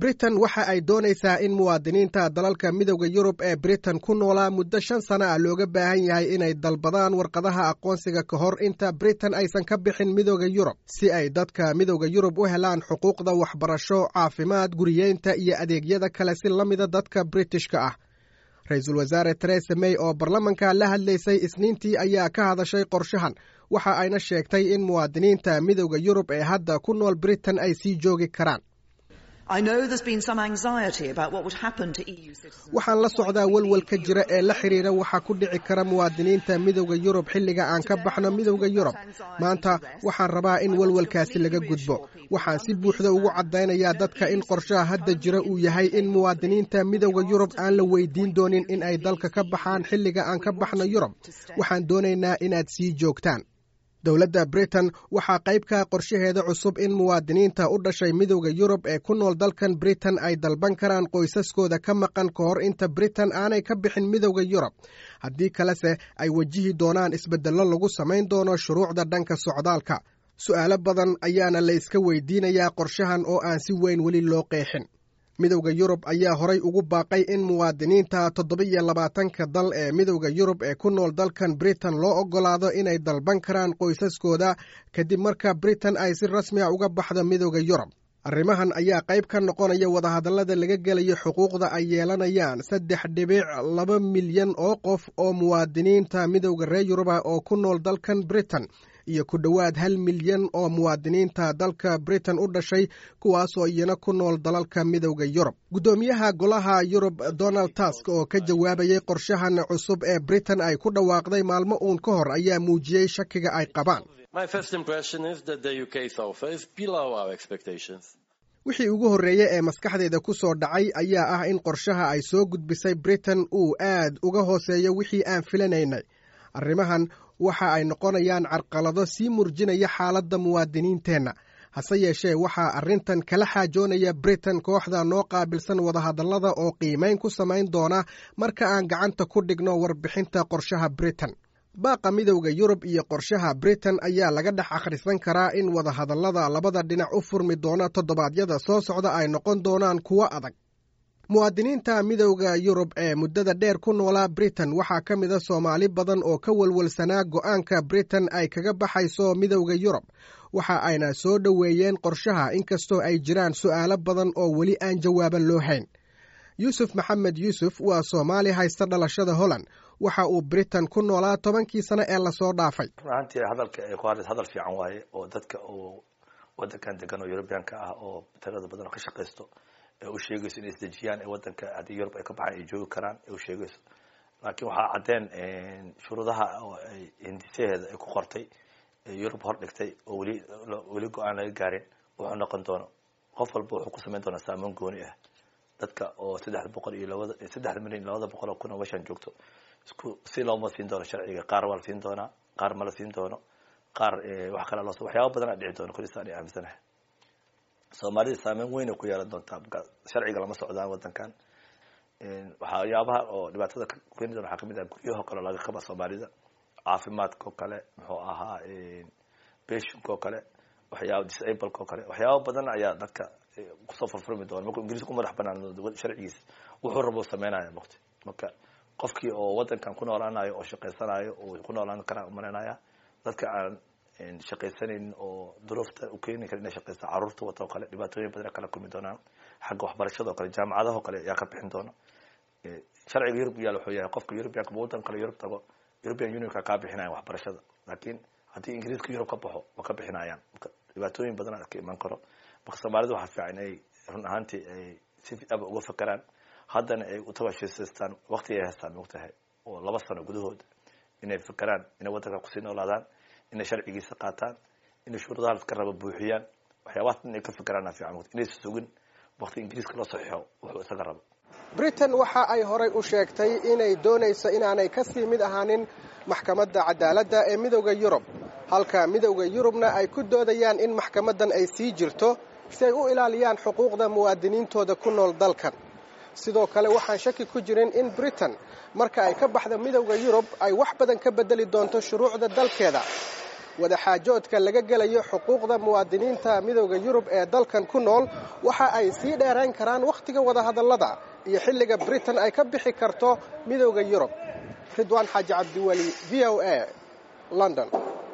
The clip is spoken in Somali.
britain waxa ay doonaysaa in muwaadiniinta dalalka midowda yurub ee britain ku noolaa muddo shan sano ah looga baahan yahay inay dalbadaan warqadaha aqoonsiga ka hor inta britain aysan ka bixin midowda yurub si ay dadka midowda yurub u helaan xuquuqda waxbarasho caafimaad guriyeynta iyo adeegyada kale si la mida dadka britishka ah ra-iisul wasaare teresa may oo baarlamanka la hadlaysay isniintii ayaa ka hadashay qorshahan waxa ayna sheegtay in muwaadiniinta midowda yurub ee hadda ku nool britain ay sii joogi karaan waxaan la socdaa welwel ka jira ee la xidhiira waxaa ku dhici kara muwaadiniinta midowda yurub xilliga aan ka baxno midowda yurub maanta waxaan rabaa in welwelkaasi laga gudbo waxaan si buuxda ugu caddaynayaa dadka in qorshaha hadda jira uu yahay in muwaadiniinta midowda yurub aan la weydiin doonin in ay dalka ka baxaan xilliga aan ka baxno yurub waxaan doonaynaa inaad sii joogtaan dowladda britain waxaa qaybka qorshaheeda cusub in muwaadiniinta u dhashay midowda yurub ee ku nool dalkan britain ay dalban karaan qoysaskooda ka maqan ka hor inta britain aanay ka bixin midowda yurub haddii kalese ay wajihi doonaan isbeddello lagu samayn doono shuruucda dhanka socdaalka su'aalo badan ayaana la iska weydiinayaa qorshahan oo aan si weyn weli loo qeexin midowda yurub ayaa horay ugu baaqay in muwaadiniinta toddoba-iyo labaatanka dal ee midowda yurub ee ku nool dalkan britain loo oggolaado inay dalban karaan qoysaskooda kadib marka britain ay si rasmi a uga baxdo midowda yurub arrimahan ayaa qayb ka noqonaya wadahadallada laga gelayo xuquuqda ay yeelanayaan saddex dhibic laba milyan oo qof oo muwaadiniinta midowda reer yuruba oo ku nool dalkan britain iyo ku dhowaad hal milyan oo muwaadiniinta dalka britain u dhashay kuwaasoo iyana ku nool dalalka midowda yurub guddoomiyaha golaha yurub donald tusk oo ka jawaabayay qorshahan cusub ee britain ay ku dhawaaqday maalmo uun ka hor ayaa muujiyey shakiga ay qabaan wixii ugu horreeye ee maskaxdeeda ku soo dhacay ayaa ah in qorshaha ay soo gudbisay britain uu aad uga hooseeyo wixii aan filanaynay arrimahan waxa ay noqonayaan carqalado sii murjinaya xaaladda muwaadiniinteenna hase yeeshee waxaa arrintan kala xaajoonaya britain kooxda noo qaabilsan wadahadallada oo qiimayn ku samayn doona marka aan gacanta ku dhigno warbixinta qorshaha britain baaqa midowda yurub iyo qorshaha britain ayaa laga dhex akhrisan karaa in wadahadallada labada dhinac u furmi doona toddobaadyada soo socda ay noqon doonaan kuwo adag muwaadiniinta midowda yurub ee muddada dheer ku noolaa britain waxaa ka mid a soomaali badan oo ka walwalsanaa go'aanka britain ay kaga baxayso midowda yurub waxa ayna soo dhoweeyeen qorshaha inkastoo ay jiraan su'aalo badan oo weli aan jawaaban loo hayn yuusuf maxamed yuusuf waa soomaali haysta dhalashada holland waxa uu britain ku noolaa tobankii sano ee lasoo dhaafay runtii hadalka ay ku hadlays hadal fiican waaye oo dadka oo wadankan degan oo yurubiyaanka ah oo tirada badan oo ka shaqaysto ee u sheegayso inay isdejiyaan ee wadanka haddii yurub ay ka baxaan ay joogi karaan ee u sheegayso laakiin waxaa caddeen shuruudaha oo ay hindisaheeda ay ku qortay yurub hor dhigtay oo weli weli go-aan laga gaarin wuxuu noqon doono qof walba wuxuu ku samayn doonaa saamoon gooni ah dadka oo saddex boqol iyo labada saddexda milyan iyo labada boqol oo kun oo meeshaan joogto isku si looma siin doono sharciga qaar waa la siin doonaa qaar ma la siin doono qaar wax kale loo waxyaaba badan a dhici doono kulisaan ay aaminsanahay soomaalida saameyn weyn ay ku yeelan doontaa sharciga lama socdaan wadankan waxyaabaha oo dhibaatada keeni doona waxaa kamid ah guryaho kale laga qaba soomaalida caafimaadka oo kale muxuu ahaa beshinka oo kale waxyaaba disableka oo kale waxyaaba badan ayaa dadka kusoo furfurmi doona markuu ingiriis ku madax banaan sharcigiisa wuxuu rabo sameynaya maqti marka qofkii oo wadankan ku noolaanayo oo shaqaysanayo oo ku noolaan karaa umalaynaya dadka aan shaqaysanaynin oo duruufta u keeni kara inay shaqaysta caruurta wata oo kale dhibaatooyin badan kala kulmi doonaan xagga waxbarashada oo kale jaamacadaha oo kale ayaa ka bixin doona sharciga yurub yaal wuxuu yahay qofka yurubiyanka wadan kale yurub tago european unionka kaa bixinayan waxbarashada laakiin haddii ingiriiska yurub ka baxo ma ka bixinayaan marka dhibaatooyin badan ka iman karo marka soomaalida waxaa fiican inay run ahaantii ay si aba uga fakeraan haddana ay utawashisaystaan wakti ay haystaan mogtahay oo laba sano gudahooda inay fakeraan inay wadanka kusii noolaadaan inay sharcigiisa qaataan inay shuruudaha laska raba buuxiyaan waxyaabahaas dhan ay ka fakeraan fiican inaysa sugin wakti ingiriiska loo saxiixo wuxuu isaga rabo britain waxa ay horay u sheegtay inay doonayso inaanay ka sii mid ahaanin maxkamadda cadaaladda ee midowda yurub halka midowda yurubna ay ku doodayaan in maxkamaddan ay sii jirto si ay u ilaaliyaan xuquuqda muwaadiniintooda ku nool dalkan sidoo kale waxaan shaki ku jirin in britain marka ay ka baxda midowda yurub ay wax badan ka beddeli doonto shuruucda dalkeeda wadaxaajoodka laga gelayo xuquuqda muwaadiniinta midowda yurub ee dalkan ku nool waxa ay sii dheerayn karaan wakhtiga wadahadallada iyo xilliga britain ay ka bixi karto midowda yurub ridwaan xaaji cabdiweli v o a london